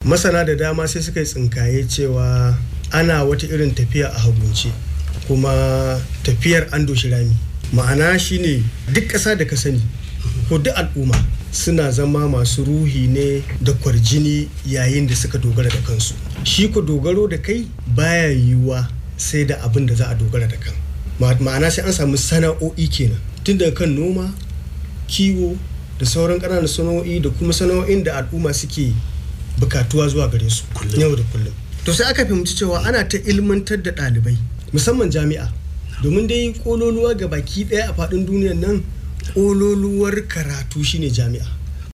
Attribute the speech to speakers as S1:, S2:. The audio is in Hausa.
S1: masana da dama sai suka yi tsinkaye cewa ana wata irin tafiya a hagunce kuma tafiyar an doshi rami ma'ana shine duk ƙasa da ka sani ko duk al'umma suna zama masu ruhi ne da kwarjini yayin da suka dogara da kansu shi ku dogaro da kai baya yiwuwa sai da abin da za a dogara da kan ma'ana sai an samu sana'o'i kenan tun daga kan noma kiwo da sauran ƙananan sana'o'i da kuma sana'o'in da al'umma suke bukatuwa zuwa gare su yau da kullum to sai aka fahimci cewa ana ta ilmantar da ɗalibai musamman jami'a domin dai kololuwa ga baki ɗaya a faɗin duniyar nan kololuwar karatu shine jami'a